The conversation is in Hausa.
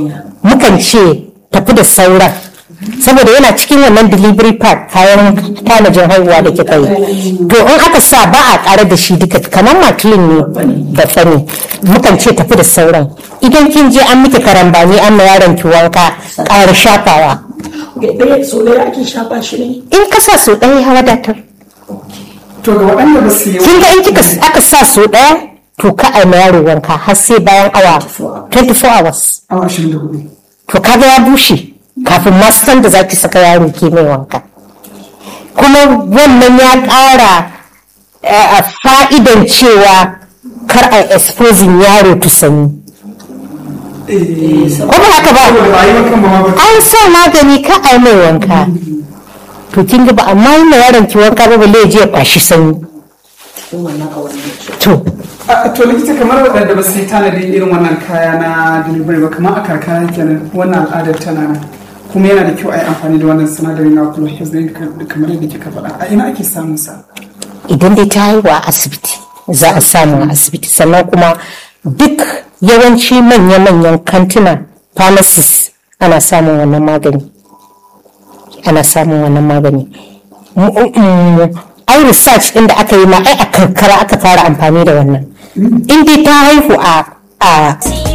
mukan ce tafi da sauran saboda yana cikin wannan delivery pack kayan tanajin haihuwa da kika yi to in aka sa ba a ƙara da shi duka kamar makilin ne da fani mukan ce tafi da sauran idan kin je an miki karambani an ma yaron ki wanka ƙara shafawa ɗaya so ɗaya ake shafa shi ne in ka sa so ɗaya ya wadatar to ga waɗanda ba su yi kin ga in kika aka sa so ɗaya to ka a ma yaro wanka har sai bayan awa 24 hours awa ashirin da hudu to kaga ya bushe kafin ma san da zaki saka yaro ke mai wanka kuma wannan ya ƙara eh, a fa'idan cewa kar a exposing yaro to sanyi ko ba haka ba saboda ba a yi makan ba ma ba an sa magani ka a yi mai wanka to kin ga ba amma yi ma yaron ki wanka ba balle ya je ya kwashi sanyi to A- to likita kamar waɗanda ba su yi tanadin irin wannan kaya na delivery ba kamar a karkara kenan wannan al'adar tana nan kuma yana da kyau a yi amfani da wannan sinadarin na glucose din kamar yadda kika faɗa a ina ake samun sa idan dai ta haihu a asibiti za a samu a asibiti sannan kuma duk yawanci manya-manyan kantina pharmacies ana samun wannan magani ana samun wannan magani M- m- ai research din da aka yi ma ai a karkara aka fara amfani da wannan in dai ta haihu a a